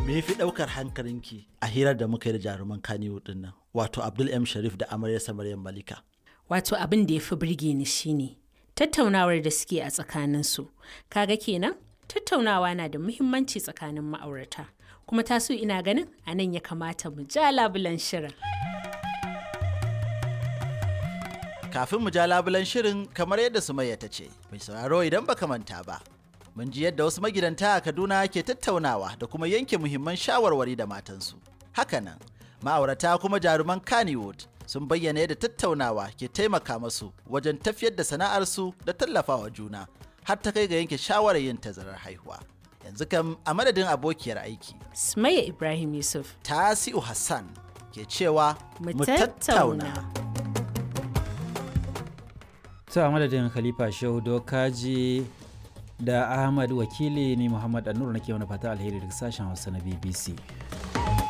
me fi ɗaukar hankalinki a hirar da muka yi da jaruman Kaniwood din nan wato Abdul M Sharif da amaryarsa Maryam Malika Wato abin da ya fi birge ni shine tattaunawar da suke a tsakaninsu. Kaga kenan tattaunawa na da muhimmanci tsakanin ma'aurata. Kuma taso ina ganin a nan ya kamata mu ja labulan shirin. kafin mu ja labulan shirin kamar yadda Sumayya ta ce mai sauraro idan baka manta ba mun ji yadda wasu magidanta a Kaduna ke tattaunawa da kuma yanke muhimman shawarwari da matansu hakanan ma'aurata kuma jaruman Kannywood sun bayyana yadda tattaunawa ke taimaka masu wajen tafiyar da sana'arsu da tallafawa juna har ta kai ga yanke shawarar yin tazarar haihuwa yanzu kam a madadin abokiyar aiki Sumayya Ibrahim Yusuf. Tasi'u Hassan ke cewa Mu tattauna. to a madadin khalifa shehu dokaji da ahmad wakili ni muhammad annur nake wani fata alheri daga sashen hausa na bbc